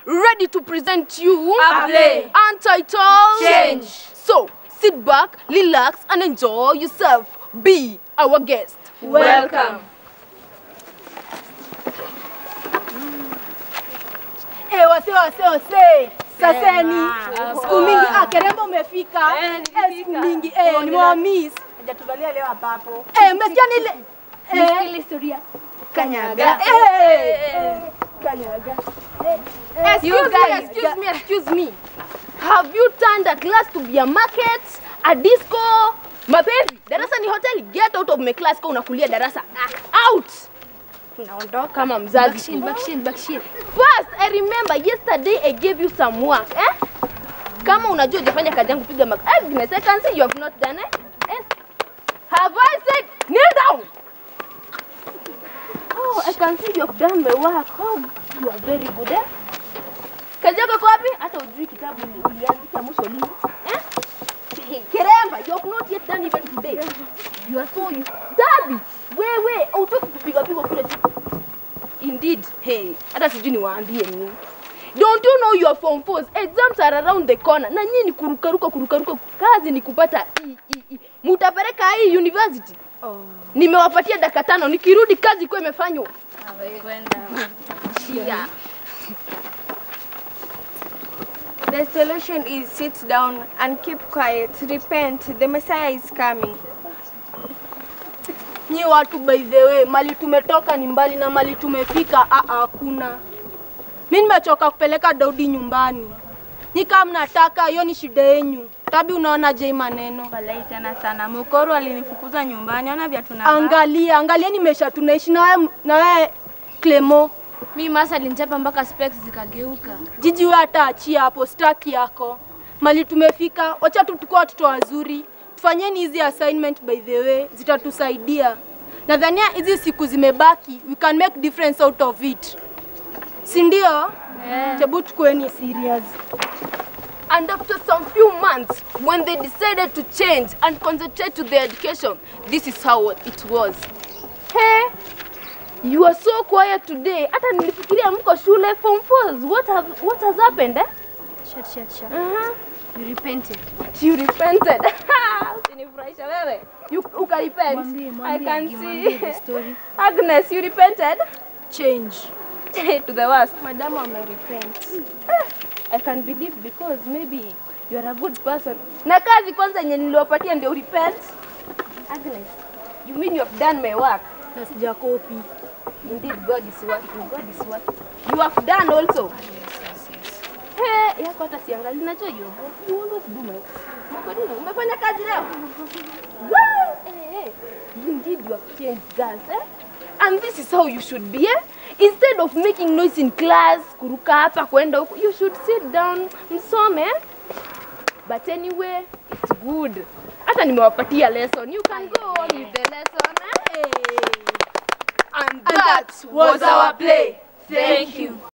ready to present you A play. untitled Change. So sit back, relax, and enjoy yourself. Be our guest. Welcome. Eh, wase wase wase. Saseni. Siku mingi ah, Kerembo umefika. Eh, Eh, siku mingi eh, nimewamiss. Hajatuvalia leo hapa hapo. Eh, umesikia nile eh, historia. kanyaga. Eh, eh, kanyaga. Excuse You me, guys, excuse me, excuse me. Have you turned a class to be a market, a disco? Mapenzi, darasa ni hoteli. Get out of my class kwa unakulia darasa. Out. Tunaondoka kama mzazi. Bakshin, bakshin. First, I remember yesterday I gave you some work, eh? Kama unajua hujafanya kazi yangu piga mak. Agnes, I can see you have not done it. Eh? Have I said kneel down? Oh, I can see you have done my work. Oh, you are very good, eh? Kazi yako iko wapi? Hata ujui kitabu uli- uliandika mwisho lini. Eh? Kiremba, you have not yet done even today. You are so you. Dabi, wewe, hautoki kupiga piga kule siku. Indeed, hey, hata sijui niwaambie nini. Don't you know your form fours exams are around the corner. Na nyinyi ni kurukaruka kurukaruka, kazi ni kupata i, i, i. Mutapeleka hii university. Oh. Nimewapatia dakika tano, nikirudi kazi ikuwa imefanywa. Yeah. The solution is sit down and keep quiet. Repent. The Messiah is coming. Nyi watu by the way, mali tumetoka ni mbali na mali tumefika ah, ah, hakuna. Mi nimechoka kupeleka Daudi nyumbani. Nyi kama mnataka, hiyo ni shida yenyu. Tabi, unaona je hii maneno? Walai tena sana. Mukoro alinifukuza nyumbani. Ona vya tunavaa. Angalia, angalieni maisha tunaishi na wewe na wewe Clemo. Mi masa alinichapa mpaka specs zikageuka. Jiji wewe hata achia hapo, staki yako. Mali tumefika, wacha tu tukua watoto wazuri. Tufanyeni hizi assignment by the way, zitatusaidia. Nadhania hizi siku zimebaki, we can make difference out of it. Si ndio? Yeah. Hebu tukueni serious. And after some few months, when they decided to change and concentrate to their education, this is how it was. Hey, you are so quiet today. Hata nilifikiria mko shule form fours. What have what has happened? Eh? Shut, shut, shut. Uh-huh. You repented. You repented. Usinifurahisha wewe. You ukarepent. Mwambie, I mwambie, can mwambie the see. story. Agnes, you repented Change. to the worst. Madam amerepent. I can believe because maybe you are a good person. Na kazi kwanza yenye niliwapatia ndio repent. Agnes, you mean you have done my work? Na sijakopi. Indeed, God is working. God is working. You have done also. Hey, yako hata siangali. Najua you you always do my Kwa nini? Umefanya kazi leo? Wow! Hey, hey. Indeed, you have changed girls, eh? And this is how you should be, eh? Instead of making noise in class, kuruka hapa kwenda huku, you should sit down msome, eh? But anyway, it's good. Hata nimewapatia lesson. You can go on with the lesson, eh? And that was our play. Thank you.